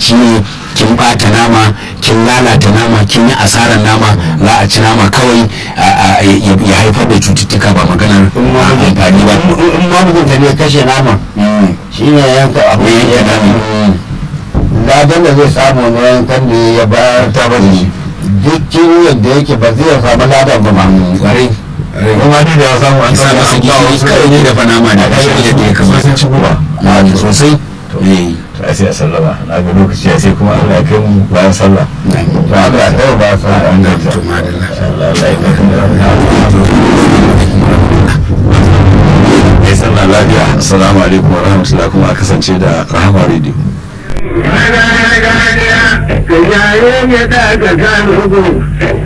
jiki ne kin bata nama kin lalata nama kin yi asarar nama za a ci nama kawai ya haifar da cututtuka ba maganar amfani ba in ma mutunta ne kashe nama shi ne yanka abu yanke ya nama ladan da zai samu na yankan da ya bayar ta bari shi duk ciwon da yake ba zai samu ladan ba ma kwarai kuma ni da ya samu an sa masa gishiri kawai ne dafa nama da kashe yadda ya kamata sun ci guba na sosai eh to ai sai a sallama na ga lokaci ya sai kuma Allah ya kai mu bayan sallah to Allah ya kai ba sa an ga ta to madalla Allah Allah ya kai sallah lafiya assalamu alaikum wa rahmatullahi kuma a kasance da rahama radio Ana gargajiya, ka yayin ya daga kan hugu,